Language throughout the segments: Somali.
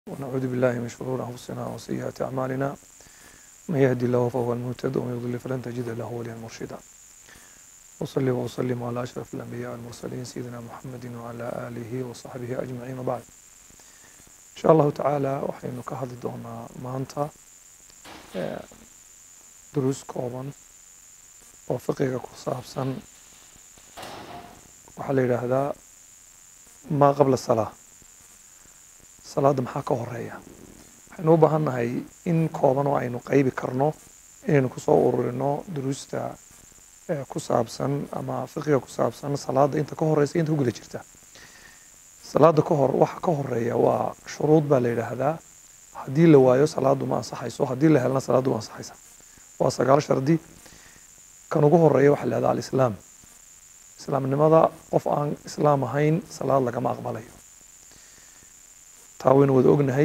ونعوذ بالله من شرور أنفسنا وسيئات أعمالنا من يهدي الله فهو المهتد ومن يضلل فلن تجد له وليا مرشدا وصلي وسلم على أشرف الأنبياء والمرسلين سيدنا محمد وعلى آله وصحبه أجمعين وبعد إن شاء الله تعالى waxaynu ka hadli doonaa maanta duruus kooban oo fiqiga ku saabsan waxaa la yidhaahdaa maa qabla salaa salaadda maxaa ka horeeya waxaynu u baahan nahay in kooban oo aynu qaybi karno inaynu kusoo ururino duruusta ku saabsan ama fiqiga ku saabsan salaadda inta ka horeysa inta ku guda jirta salaadda ka hor waxa ka horeeya waa shuruud baa la yidhaahdaa haddii la waayo salaaddu ma ansaxayso haddii la helna salaaddu ma ansaxaysa waa sagaal shardi kan ugu horeeya waxaa la yidhahdaa alislaam islaamnimada qof aan islaam ahayn salaad lagama aqbalayo taa waynu wada ognahay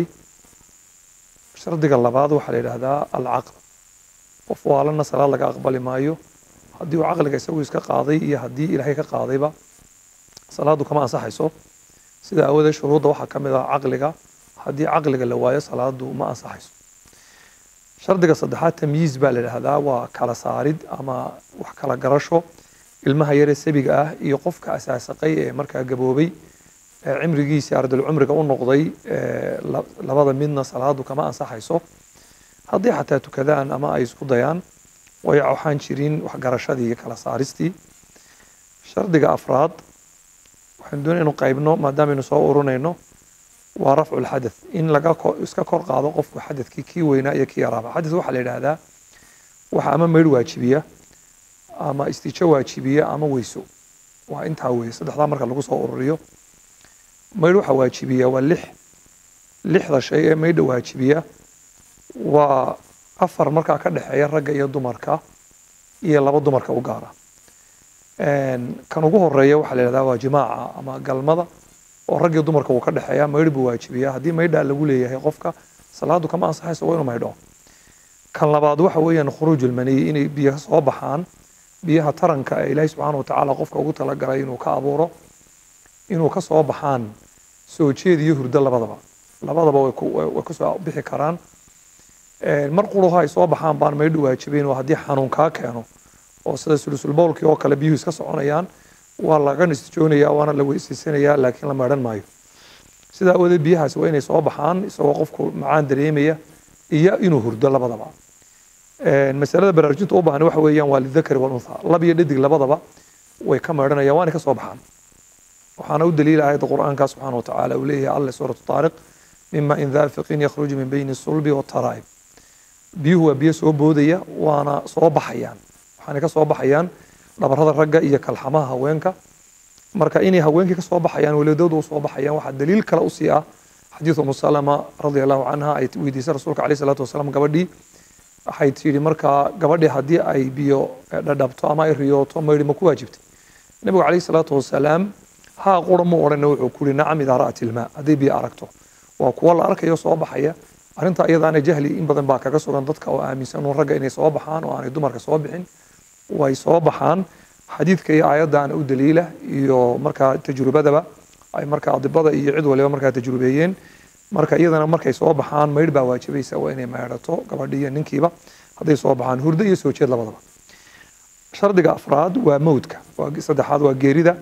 shardiga labaad waxaa la yidhaahdaa alcaql qof waalana salaad laga aqbali maayo haddii uu caqliga isagu iska qaaday iyo haddii ilaahay ka qaadayba salaaddu kama ansaxayso sida aawadeed shuruudda waxaa ka mid ah caqliga haddii caqliga la waayo salaaddu ma ansaxayso shardiga saddexaad tamyiiz baa la yidhaahdaa waa kala saarid ama wax kala garasho ilmaha yaree sabiga ah iyo qofka asaasaqay ee markaa gaboobay cimrigiisii ardal cumriga u noqday labada midna salaadu kama ansaxayso haddii xataa tukadaan ama ay isku dayaan way waxaan jirin waxgarashadii iyo kala saaristii shardiga afraad waxaynu doonay inu qaybno maadaameynu soo urunayno waa rafcu lxadath in laga iska kor qaado qofku xadadkii kii weynaa iyo kii yaraaba xadath waxaa la yidhaahdaa waxa ama meydh waajibiya ama istijo waajibiya ama weyso waa intaa weeye saddexdaa marka lagu soo ururiyo maydh waxaa waajibiya waa lix lixda shay ee maydha waajibiya waa afar markaa ka dhexeeya ragga iyo dumarka iyo laba dumarka u gaara kan ugu horeeya waxaa la yidhahdaa waa jimaaca ama galmada oo rag iyo dumarka uu ka dhexeeya maydh buu waajibiya haddii maydhaa lagu leeyahay qofka salaadu kama ansaxayso waa inuu maydho kan labaad waxa weeyaan khuruuj ulmaniyi inay biyo soo baxaan biyaha taranka ee ilaahay subxaana watacaala qofka ugu talagalay inuu ka abuuro inuu ka soo baxaan soo jeed iyo hurdo labadaba labadaba way kusoo bixi karaan mar quruha ay soo baxaan baan maydhu waajibayn oo haddii xanuun kaa keeno oo sida sulusulbowlkii oo kale biyuhu iska soconayaan waa laga nistijoonayaa waana la weysaysanaya laakiin la maydhan maayo sidaa awadeed biyahaasi waa inay soo baxaan isagoo qofku macaan dareemaya iyo inuu hurdo labadaba masalada baraarujinta u baahan waxa weeyaan waa lidakari waluntha lab iyo dhadig labadaba way ka maydhanayaan waana ka soo baxaan waxaana u daliila aayadda qur'aanka subxaana watacaala uu leeyahay alle suuratu taariq mima in daafiqin yakhruju min bayni sulbi wataraa'ib biyuhu waa biyo soo boodaya waana soo baxayaan waxaana ka soo baxayaan dhabarada ragga iyo kalxamaha haweenka marka inay haweenkii ka soo baxayaan welidood u soo baxayaan waxaa daliil kale usii ah xadiidu umu salama radia allahu canha ay weydiisay rasuulka alayh salaatu wasalaam gabadhii waxay tidhi markaa gabadhii haddii ay biyo dhadhabto ama ay riyooto maydhi ma ku waajibtay nabigu calayh salaatu wasalaam haa qura mu odhana wuxuu ku yihi nacam idaa ra'at ilmaa hadday biyo aragto waa kuwa la arkayo soo baxaya arrinta iyadaana jahli in badan baa kaga sugan dadka oo aaminsan uun ragga inay soo baxaan oo aanay dumarka soo bixin way soo baxaan xadiidka iyo aayaddaana u daliila iyo markaa tajrubadaba ay markaa adibada iyo cid waliba markaa tajrubeeyeen marka iyadana markay soo baxaan maydh baa waajibaysa waa inay maydhato gabadhi iyo ninkiiba hadday soo baxaan hurdo iyo soo jeed labadaba shardiga afraad waa mowdka saddexaad waa geerida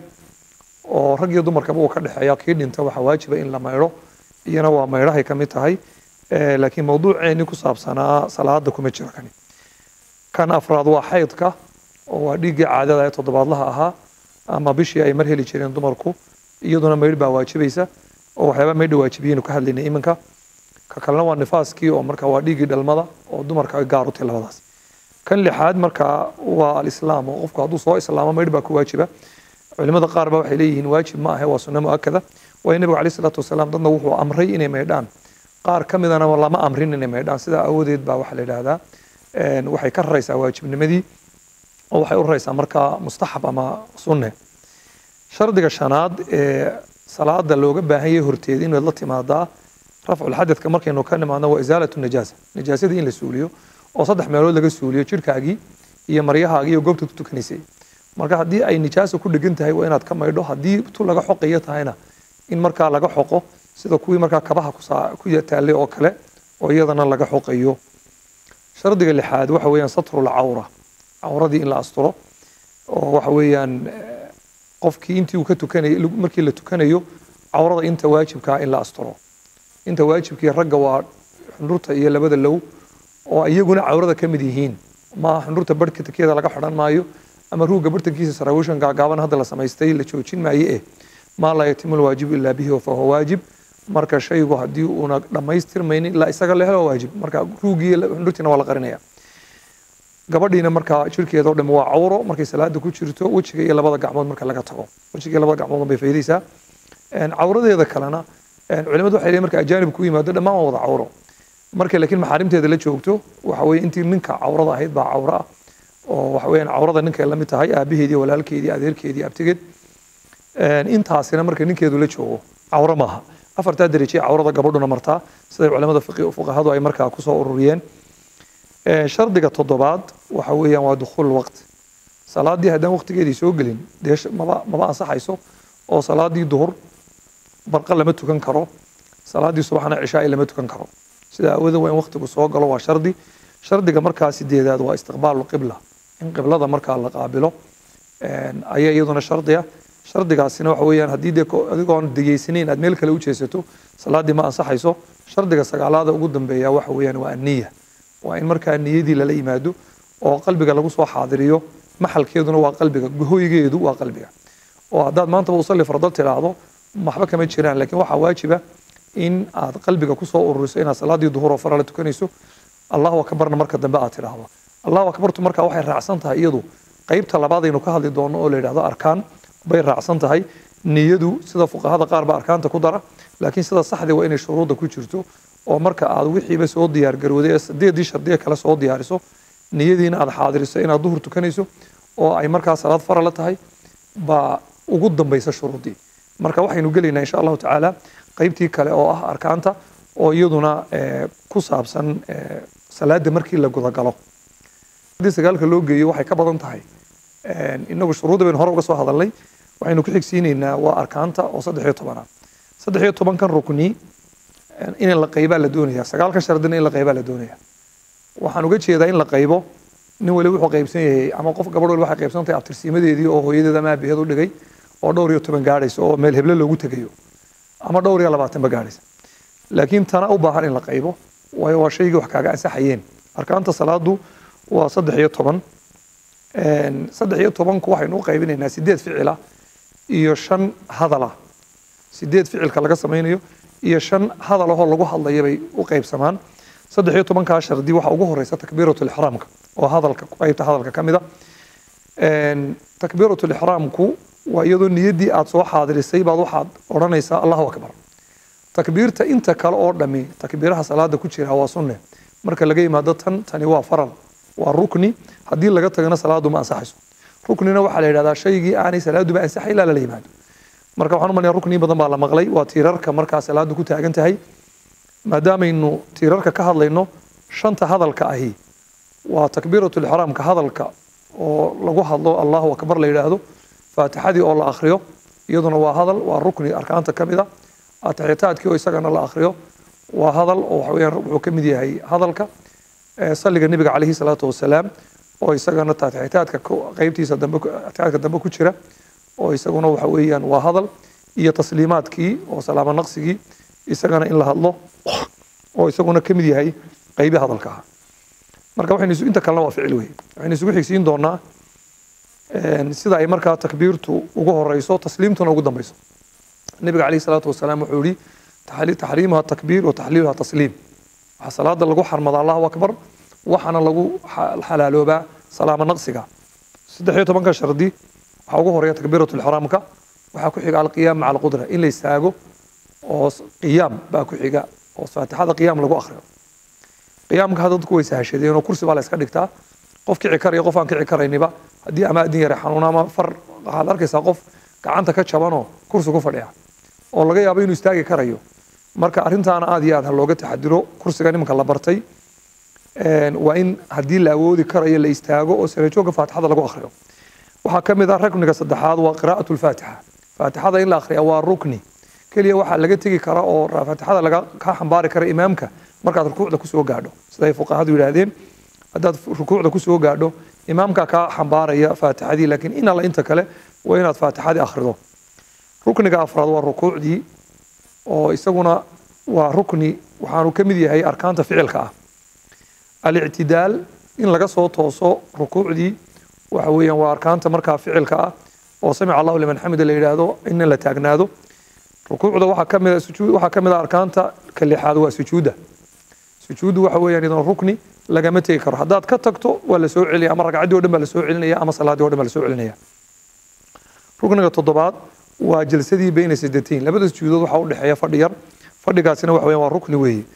oo rag iyo dumarkaba uu ka dhexeeya kii dhinta waxaa waajiba in la maydho iyana waa maydhahay ka mid tahay laakiin mawduuceeni ku saabsanaa salaada kuma jiro kani kan afraad waa xaydka oo waa dhiiggii caadada ee toddobaadlaha ahaa ama bishii ay mar heli jireen dumarku iyaduna maydh baa waajibaysa oo waxyaaba maydha waajibiyaynu ka hadlaynay iminka ka kalena waa nifaaskii oo marka waa dhiiggii dhalmada oo dumarka ay gaar u tahay labadaas kan lixaad marka waa alislaam oo qofku hadduu soo islaamo maydh baa ku waajiba culimada qaar ba waxay leeyihiin waajib ma ahe waa sunno muakada waayo nebigu alayh salaatu wasalaam dadna wuxuu amray inay maydhaan qaar ka midana lama amrin inay maydhaan sidaa awoodeed baa waxaa la yidhaahdaa waxay ka raraysaa waajibnimadii oo waxay u raraysaa markaa mustaxab ama sunne shardiga shanaad ee salaada looga baahan yahay horteed inaad la timaadaa rafculxadadka markaynu ka nimaadno waa isaalatu najaasa najaasadii in la suuliyo oo saddex meelood laga suuliyo jirhkaagii iyo maryahaagii iyo goobta ku tukanaysay marka haddii ay nijaasa ku dhegan tahay waa inaad ka maydho haddii tu laga xoqayo tahayna in markaa laga xoqo sida kuwii markaa kabaha kusaa- ku taallay oo kale oo iyadana laga xoqayo shardiga lixaad waxa weeyaan satrul cawra cawradii in la asturo oo waxa weeyaan eh, qofkii intii uu ka tukanayo markii la tukanayo cawrada inta waajibkaa in la asturo inta waajibkii ragga waa xundhurta iyo labada low oo iyaguna cawrada ka mid yihiin maaha xundhurta barhka takeeda laga xidhan maayo ama ruugga bartankiisa saraawishan gaagaaban hadda la samaystay la joojin maaye eh maa laa yatimu lwaajibu ilaa bihi fahuwa waajib marka shaygu haddii uuna dhammaystirmaynin ilaa isaga la helo waa waajib marka ruuggii iyo xundhurtiina waa la qarinaya gabadhiina markaa jirkeeda oo dhan waa cawro markay salaada ku jirto wejiga iyo labada gacmood marka laga tago wejiga iyo labada gacmood bay faydaysaa Een, cawradeeda kalena een, culimadu waxay leeyihin marka ajaanib ku yimaado dhammaan waa wada cawro markay laakiin maxaarimteeda la joogto waxa weeye intii ninka cawrada ahayd baa cawro ah oo waxa weeyaan cawrada ninkay la mid tahay aabaheedii walaalkeedii adeerkeedii abtigeed Een, intaasina marka ninkeedu la joogo cawro maaha afartaa derajee cawrada gabadhuna martaa siday culimada fiqi- fuqahadu ay markaa kusoo ururiyeen Een, shardiga toddobaad waxa weeyaan waa dukhuul waqti salaadii haddaan waqtigeedii soo gelin dee sh- maba maba ansaxayso oo salaadii duhur barqa lama tukan karo salaadii subaxna cishaai lama tukan karo sida aawooda waa in waqtigu soo galo waa shardi shardiga markaa sideedaad waa istiqbaalu qibla in qiblada markaa la qaabilo Een, ayaa iyaduna shardiya shardigaasina waxa weeyaan haddii dee ko- adigoon degeysanayn aad meel kale u jeesato salaadii ma ansaxayso shardiga sagaalaada ugu dambeeya waxa weeyaan waa aniya waa in markaa niyadii lala yimaado oo qalbiga lagu soo xaadiriyo maxalkeeduna waa qalbiga hoygeedu waa qalbiga oo haddaad maantaba usalli fardal tidhaahdo waxba kama jiraan laakiin waxaa waajiba in aad qalbiga kusoo ururiso inaad salaadii duhur oo fara la tukanayso allahu akbarna marka dambe aad tidhaahdo allahu akbartu marka waxay raacsan tahay iyadu qeybta labaad aynu ka hadli doono oo la yidhahdo arkaan bay raacsan tahay niyadu sida fuqahada qaar ba arkaanta ku dara laakiin sida saxdii waa inay shuruudda ku jirto oo marka aad wixiiba soo diyaar garowday ee sideedii shardiye kale soo diyaariso niyadiina aad xaadiriso inaad duhur tukanayso oo ay markaa salaad fara la tahay baa ugu dambaysa shuruuddii marka waxaynu gelaynaa insha allahu tacaala qeybtii kale oo ah arkaanta oo iyaduna eh, ku saabsan eh, salaada markii la gudagalo haddii sagaalka loo geeyo waxay ka badan tahay Een, inagu shuruudda baynu hore uga soo hadalnay waxaynu ku xigsiinaynaa waa arkaanta oo saddex iyo tobanaad saddex iyo tobankan rukni een, in la qaybaa la doonaya sagaalkan shardina in la qaybaa la doonaya waxaan uga jeedaa in la qaybo nin waliba wuxuu qaybsan yahay ama qof gabadh waliba waxay qaybsan tahay abtirsiimadeedii oo hooyadeed ama aabaheed u dhigay oo dhowr iyo toban gaadhaysa oo meel heble loogu tegayo ama dhowr iyo labaatanba gaadhaysa laakiin tana u baahan in la qaybo waayo waa shaygii wax kaaga ansaxayeen arkaanta salaadu waa saddex iyo toban Een, saddex iyo tobanku waxaynu u qaybinaynaa sideed ficila iyo shan hadala sideed ficilka laga samaynayo iyo shan hadal ahoo lagu hadlaya bay u qaybsamaan saddex iyo tobankaa shardi waxaa ugu horeysa takbiiratu lixraamka oo hadalka qaybta hadalka ka mid a Een, takbiiratu lixraamku waa iyadoo niyaddii aad soo xaadirisay baad waxaad odhanaysaa allahu akbar takbiirta inta kale oo dhami takbiiraha salaada ku jira waa sunne marka laga yimaado tan tani waa faral waa rukni haddii laga tagana salaadu ma ansaxayso ruknina waxaa la yidhahdaa shaygii aanay salaaduba ansaxay ilaa lala yimaado marka waxaan u malaya rukni badan baa la maqlay waa tiirarka markaa salaadu ku taagan tahay maadaamaynu tiirarka ka hadlayno shanta hadalka ahi waa takbiiratu lixraamka hadalka oo lagu hadlo allahu akbar la yidhaahdo faatixadii oo la akhriyo iyaduna waa hadal waa rukni arkaanta ka mid a atixitaadkii oo isagana la akhriyo waa hadal oo waxa weeyaan wuxuu ka mid yahay hadalka ee salliga nebiga calayhi salaatu wasalaam oo isagana taatixitaadka ku- qaybtiisa dambe ku- atixitaadka dambe ku jira oo isaguna waxa weeyaan waa hadal iyo tasliimaadkii oo salaamo naqsigii isagana in la hadlo oo isaguna ka mid yahay qaybi hadalka ah marka waxaynu isu- inta kalena waa ficil wey waxaynu isugu xigsiin doonaa een, sida ay markaa takbiirtu ugu horeyso tasliimtuna ugu dambeyso nebiga calayhi salaatu wasalaam wuxuu yihi taxli- taxriimuha takbiir wa taxliiluha tasliim waxaa salaada lagu xarmada allahu akbar waxaana lagu xa- xalaaloobaa salaamo naqsiga saddex iyo tobanka shardi waxaa ugu horeeya takbiiratu lixraamka waxaa ku xiga alqiyaam maca alqudra in la istaago oo s- qiyaam baa ku xiga oo faatixada qiyaam lagu akhriyo qiyaamka hadda dadku way sahashadeen oo kursi baa la iska dhigtaa qof kici karaya qof aan kici karayniba haddii ama adin yare xanuuna ama far waxaad arkaysaa qof gacanta ka jabanoo kursi ku fadhiya oo laga yaabo inuu istaagi karayo marka arrintaana aad iyo aad ha looga taxadiro kursiga nimanka la bartay Een, waa in haddii la awoodi karayo la istaago oo sarajoogga faatixada lagu akhriyo waxaa ka mid ah rukniga saddexaad waa qiraa'atu lfaatixa faatixada in la akhriya waa rukni keliya waxaa laga tegi kara oo faatixada laga ka xambaari kara imaamka markaad rukuucda kusoo gaadho sida ay fuqahadu yidhaahdeen haddaad rukuucda kusoo gaadho imaamka kaa xambaaraya faatixadii laakiin in alla inta kale waa inaad faatixadii akhrido rukniga afraad waa rukuucdii oo isaguna waa rukni waxaanu ka mid yahay arkaanta ficilka ah alictidaal in laga soo tooso rukuucdii waxa weeyaan waa arkaanta markaa ficilka ah oo samica allahu liman xamida la yidhaahdo in la taagnaado rukuucda waxaa ka mid sujuud waxaa ka mid ah arkaanta ka lixaad waa sujuudda sujuuddu waxa weeyaan idan rukni lagama tegi karo haddaad ka tagto waa la soo celinaya ama ragcaddii o dhan baa la soo celinaya ama salaaddii o dhan baa la soo celinaya rukniga toddobaad waa jalsadii bayna sajdateyn labada sujuudood waxaa u dhexeeya fadhi yar fadhigaasina waxa weeyaan waa rukni weeye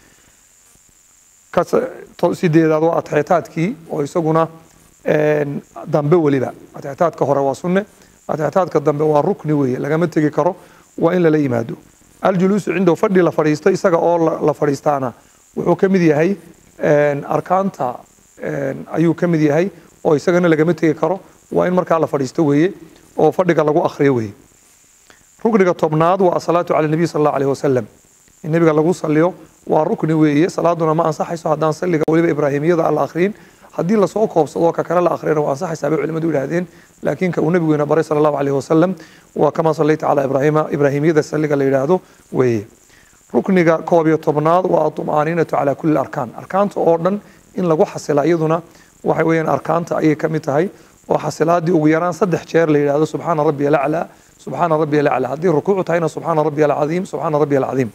ka sideedaad waa atexitaadkii oo isaguna dambe weliba atexitaadka hore waa sunne atexitaadka dambe waa rukni weeye lagama tegi karo waa in lala yimaado aljuluusu cindahu fadhi la fadhiisto isaga oo la fadhiistaana wuxuu ka mid yahay arkaanta ayuu ka mid yahay oo isagana lagama tegi karo waa in markaa la fadhiisto weeye oo fadhiga lagu akhriyo weeye rukniga tobnaad waa asalaatu cala nabiy sal allahu alayhi wasalam in nebiga lagu saliyo waa rukni weeye salaaduna ma ansaxayso haddaan salliga weliba ibraahimiyada aan la akhriyin haddii lasoo koobsado ka kale la akhriyana waa ansaxaysaa bay culimadu yidhaahdeen laakiin ka uu nebigeena baray sala allahu alayhi wasalam waa kama sallayta calaa ibraahima ibraahimiyada salliga la yidhaahdo weeye rukniga koob iyo tobnaad waa atumaaninatu calaa kulli arkaan arkaanta oo dhan in lagu xasila iyaduna waxay weeyaan arkaanta ayay ka mid tahay oo xasilaadii ugu yaraan saddex jeer la yidhaahdo subxaana rabbiya alaclaa subxaana rabbiya alaclaa haddii rukuucu tahayna subxaana rabbiya alcadiim subxaana rabbiya alcadiim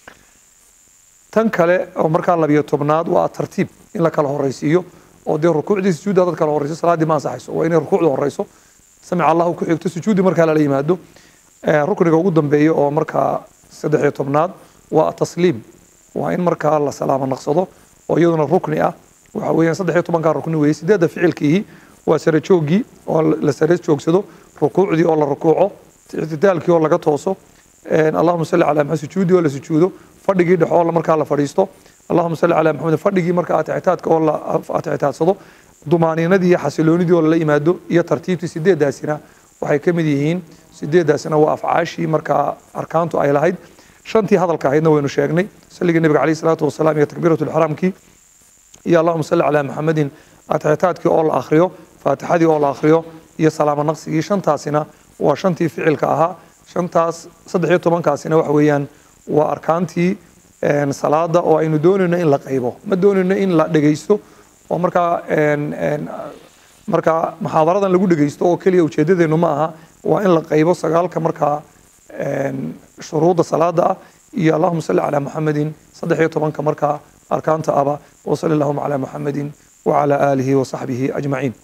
tan kale oo markaa labiyo tobnaad waa tartiib in la kala horeysiiyo oo dee rukuucdii sujuudda dad kala horeyso salaaddii ma ansaxayso waa inay rukuucda horeyso samica allahu ku xigto sujuuddii markaa lala yimaado rukniga ugu dambeeya oo markaa saddex iyo tobnaad waa tasliim waa in markaa la salaamo naqsado oo iyaduna rukni ah waxa weeyaan saddex iyo tobankaa rukni weeye sideedda ficilkiihi waa sare jooggii oo la sare joogsado rukuucdii oo la rukuuco ictidaalkii oo laga tooso allahuma salli calaa maxamed sujuudii oo la sujuudo fadhigii dhex oo markaa la fadhiisto allahuma salli calaa maxamed fadhigii markaa atixitaadka oo la atixitaadsado dumaaniinadii iyo xasiloonidii oo lala yimaado iyo tartiibtii sideedaasina waxay ka mid yihiin sideedaasina waa afcaashii markaa arkaantu ay lahayd shantii hadalka ahaydna waynu sheegnay salligii nabiga calayhi salaatu wasalaam iyo takbiiratu lixraamkii iyo allahuma salli calaa maxamedin atixitaadkii oo la akhriyo faatixadii oo la akhriyo iyo salaamo naqsigii shantaasina waa shantii ficilka ahaa shantaas saddex iyo tobankaasina waxa weeyaan waa arkaantii salaada oo aynu doonayno in la qaybo ma doonayno in la dhegeysto oo markaa markaa muxaadaradan lagu dhegeysto oo keliya ujeedadeenu ma aha waa in la qaybo sagaalka markaa shuruudda salaada ah iyo allahuma salli calaa muxamedin saddex iyo tobanka markaa arkaanta aba wasali allahuma calaa muxamedin wacala aalihi wasaxbihi ajmaciin